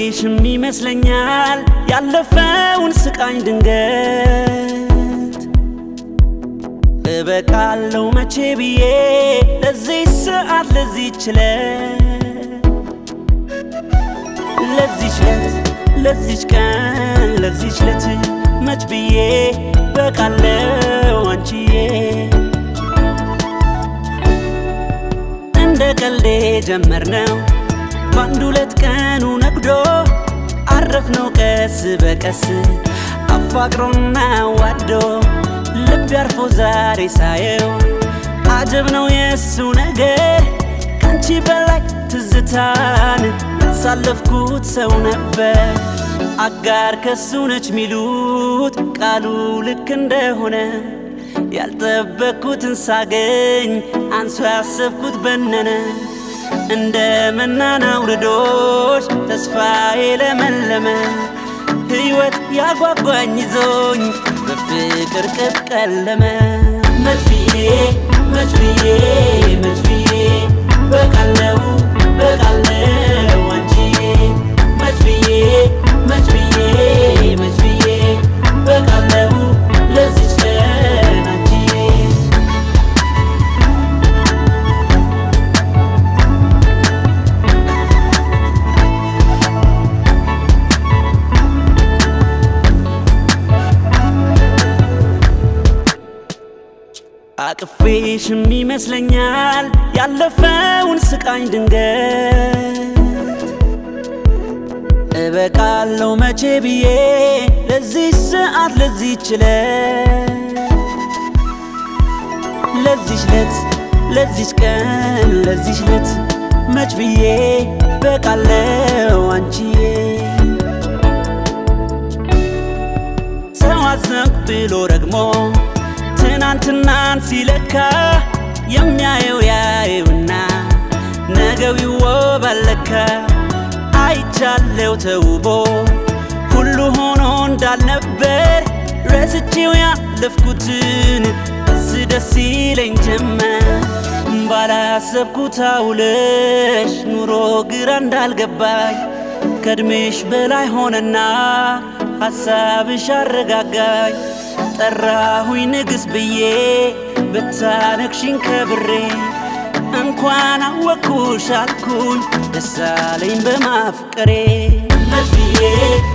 አቅፌሽም ይመስለኛል ያለፈውን ስቃኝ ድንገት እበቃለው መቼ ብዬ ለዚህ ሰዓት ለዚህ ችለት ለዚች ለት ለዚች ቀን ለዚች ለት መች ብዬ በቃለው አንቺዬ እንደ ቀልዴ ጀመርነው በአንድ ሁለት ቀኑ ነግዶ አረፍነው ቀስ በቀስ አፋቅሮና ዋዶ ልብ ያርፎ ዛሬ ሳየው አጀብ ነው የእሱ ነገር ከአንቺ በላይ ትዝታን ያሳለፍኩት ሰው ነበር አጋር ከሱ ነች ሚሉት ቃሉ ልክ እንደሆነ ያልጠበቅኩትን ሳገኝ አንሶ ያሰብኩት በነነ እንደ መናን አውርዶች ተስፋዬ ለመለመ ሕይወት ያጓጓኝ ይዞኝ በፍቅር ቅብ ቀለመ መች ብዬ መች ብዬ መች ብዬ በቃለው በቃለው አንቺዬ መች ብዬ መች ብዬ መች ብዬ በቃለው ለዚች ቀን አንቺዬ አቅፌሽም ይመስለኛል ያለፈውን ስቃኝ ድንገት እበቃለው መቼ ብዬ ለዚህ ሰዓት ለዚህ ችለት ለዚች ለት ለዚች ቀን ለዚች ለት መች ብዬ በቃለው አንቺዬ ሰው አዘንኩ ብሎ ረግሞ ትናንትናን ሲለካ የሚያየው ያየውና ነገው ይወባለካ አይቻለው ተውቦ ሁሉ ሆኖ እንዳልነበር ረስቼው ያለፍኩትን ደስ ደስ ይለኝ ጀመር ባላሰብኩት አውለሽ ኑሮ ግራ እንዳልገባኝ ከእድሜሽ በላይ ሆነና ሐሳብሽ አረጋጋኝ ጠራሁኝ ንግሥት ብዬ ብታነግሽኝ ከብሬ እንኳን አወኩሽ አልኩኝ ደስ አለኝ በማፍቀሬ መች ብዬ